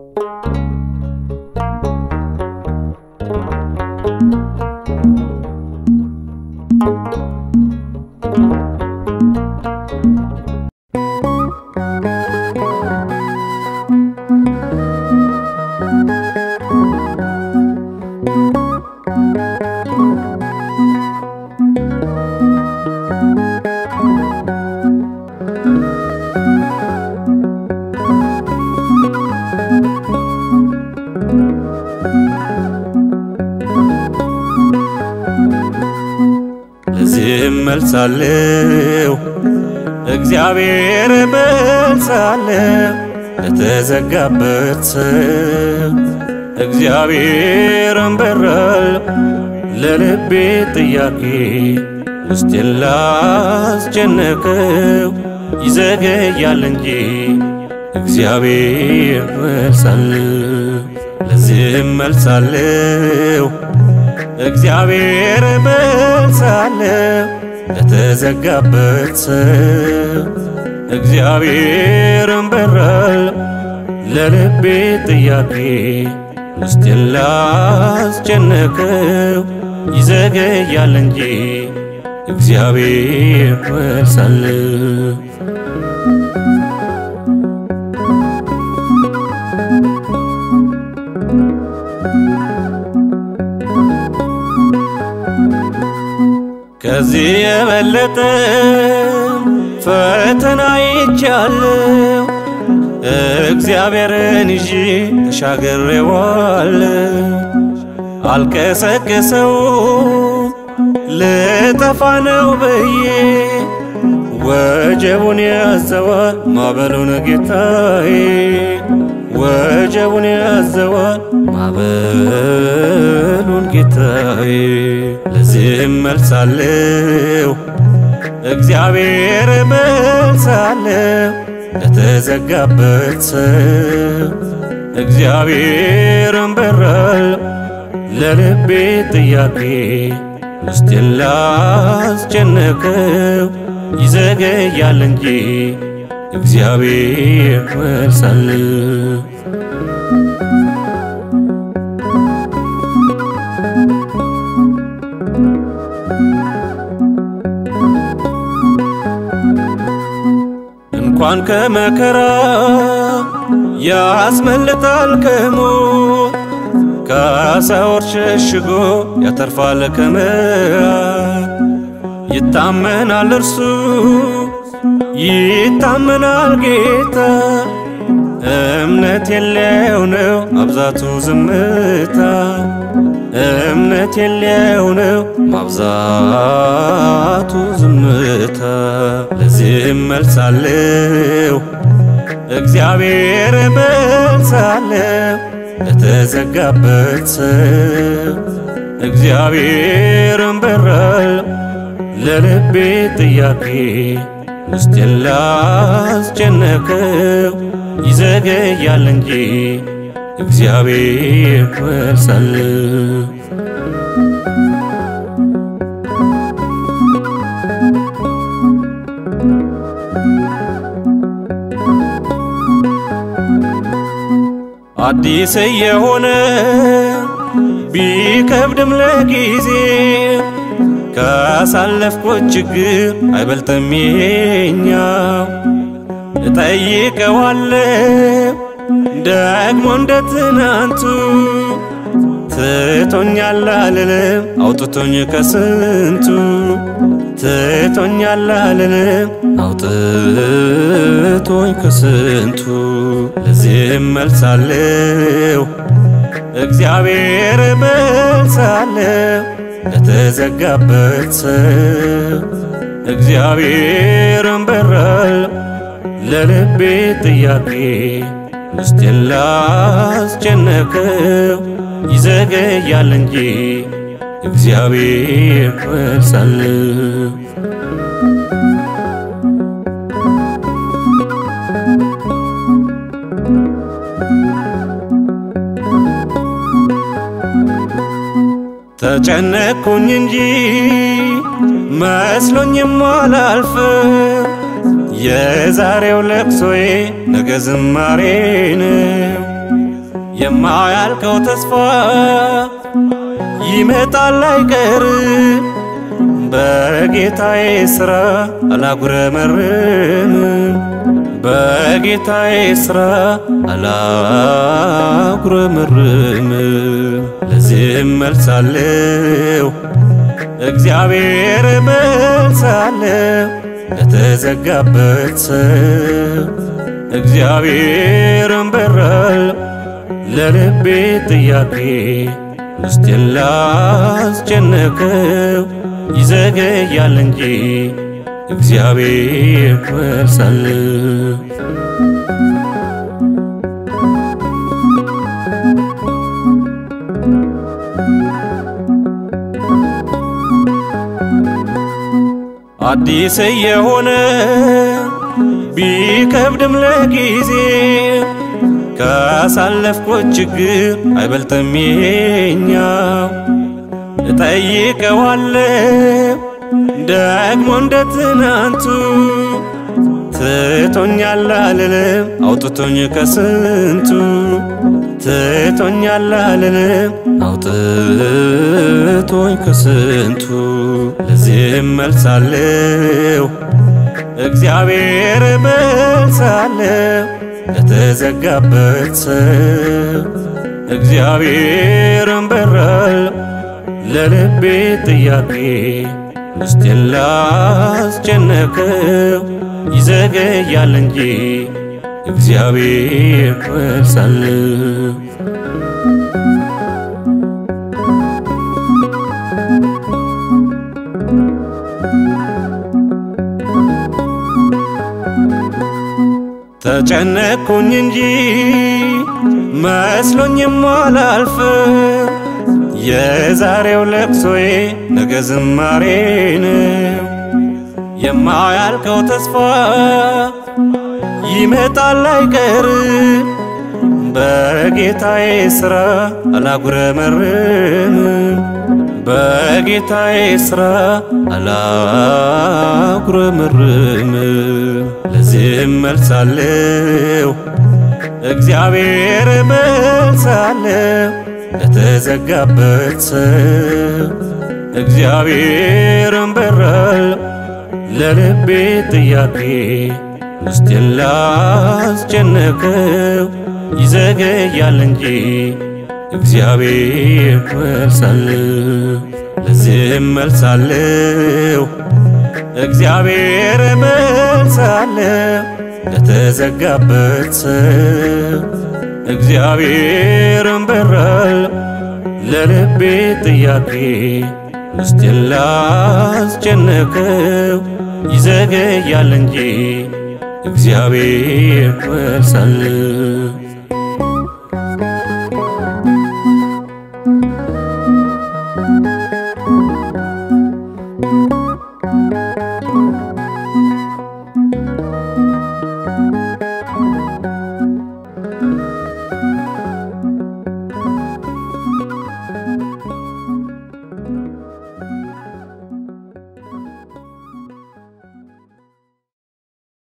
ለዚህም መልሳለሁ እግዚአብሔር መልሳለሁ ለተዘጋበት ሰው እግዚአብሔርን በራል ለልቤ ጥያቄ ውስጤን ላስጨነቀው ይዘገያል እንጂ እግዚአብሔር መልሳለሁ ለዚህም መልሳለሁ እግዚአብሔር መልሳለሁ ለተዘጋበት ሰው እግዚአብሔርን በራል ለልቤ ጥያቄ ውስጤን ላስጨነቀው ይዘገያል እንጂ እግዚአብሔር መልሳለሁ ከዚህ የበለጠ ፈተና ይቻለው እግዚአብሔርን ይዤ ተሻግሬዋለሁ። አልቀሰቅሰው ልጠፋ ነው ብዬ ወጀቡን ያዘዋል ማዕበሉን ጌታዬ ወጀቡን ያዘዋል ማዕበሉን ጌታዬ ለዚህም መልሳለሁ እግዚአብሔር መልሳለሁ ለተዘጋበት ሰው እግዚአብሔርን በራል ለልቤ ጥያቄ ውስጤን ላስጨነቀው ይዘገያል እንጂ እግዚአብሔር መልሳለሁ እንኳን ከመከራ ያስመልጣል ከሞት ከሰዎች ሸሽጎ ያተርፋል ከመዓት ይታመናል እርሱ ይታመናል ጌታ እምነት የለው ነው ማብዛቱ ዝምታ እምነት የለው ነው ማብዛቱ ዝምታ ለዚህም መልሳለሁ እግዚአብሔር መልሳለሁ ለተዘጋበት ሰው እግዚአብሔርን በራል ለልቤ ጥያቄ ውስጤን ላስጨነቀው ይዘገያል እንጂ እግዚአብሔር መልሳለሁ አዲስ የሆነ ቢከብድም ለጊዜ ካሳለፍኩት ችግር አይበልጥም ይሄኛው እጠይቀዋለሁ ደግሞ እንደ ትናንቱ ትቶኛል አልልም አውጥቶኝ ከስንቱ ትቶኛል አልልም አውጥቶኝ ከስንቱ ለዚህም መልሳለሁ እግዚአብሔር መልሳለሁ ለተዘጋበት ሰው እግዚአብሔርን በራል ለልቤ ጥያቄ ውስጤን ላስጨነቀው ይዘገያል እንጂ እግዚአብሔር መልሳለሁ ተጨነቅኩኝ እንጂ መስሎኝም አላልፍ የዛሬው ለቅሶዬ ነገ ዝማሬ ነው። የማያልቀው ተስፋ ይመጣል አይቀር በጌታዬ ሥራ አላጉረመርም በጌታዬ ሥራ አላጉረመርም ለዚህም መልሳለሁ እግዚአብሔር መልሳለሁ ለተዘጋበት ሰው እግዚአብሔርን በራል ለልቤ ጥያቄ ውስጤን ላስጨነቀው ይዘገያል እንጂ እግዚአብሔር መልሳለሁ አዲስ የሆነ ቢከብድም ለጊዜ ካሳለፍኩት ችግር አይበልጥም ይሄኛው። እጠይቀዋለሁ ደግሞ እንደ ትናንቱ ትቶኛል አልልም አውጥቶኝ ከስንቱ ትቶኛል አልልም አውጥቶኝ ከስንቱ ለዚህም መልሳለሁ እግዚአብሔር መልሳለሁ ለተዘጋበት ሰው እግዚአብሔርን በራል ለልቤ ጥያቄ ውስጤን ላስጨነቀው ይዘገያል እንጂ እግዚአብሔር መልሳለሁ ተጨነቅኩኝ እንጂ መስሎኝም አላልፍ የዛሬው ለቅሶዬ ነገ ዝማሬ ነው። የማያልቀው ተስፋ ይመጣል አይቀር በጌታዬ ሥራ አላጉረመርም በጌታዬ ሥራ አላጉረመርም ለዚህም መልሳለሁ እግዚአብሔር መልሳለሁ ለተዘጋበት ሰው እግዚአብሔርን በራል ለልቤ ጥያቄ ውስጤን ላስጨነቀው ይዘገያል እንጂ እግዚአብሔር መልሳለሁ ለዚህም መልሳለሁ እግዚአብሔር መልሳለሁ ለተዘጋበት ሰው እግዚአብሔርን በራል ለልቤ ጥያቄ ውስጤን ላስጨነቀው ይዘገያል እንጂ እግዚአብሔር መልሳለሁ